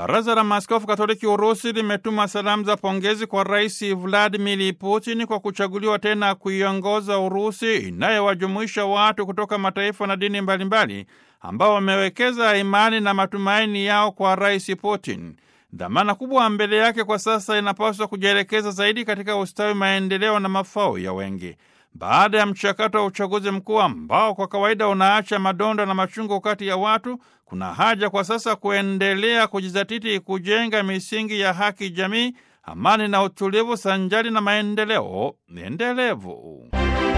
Baraza la Maaskofu Katoliki Urusi limetuma salamu za pongezi kwa Rais Vladimir Putin kwa kuchaguliwa tena kuiongoza Urusi inayowajumuisha watu kutoka mataifa na dini mbalimbali ambao wamewekeza imani na matumaini yao kwa Rais Putin. Dhamana kubwa mbele yake kwa sasa inapaswa kujielekeza zaidi katika ustawi, maendeleo na mafao ya wengi. Baada ya mchakato wa uchaguzi mkuu ambao kwa kawaida unaacha madonda na machungu kati ya watu, kuna haja kwa sasa kuendelea kujizatiti kujenga misingi ya haki jamii, amani na utulivu, sanjari na maendeleo endelevu.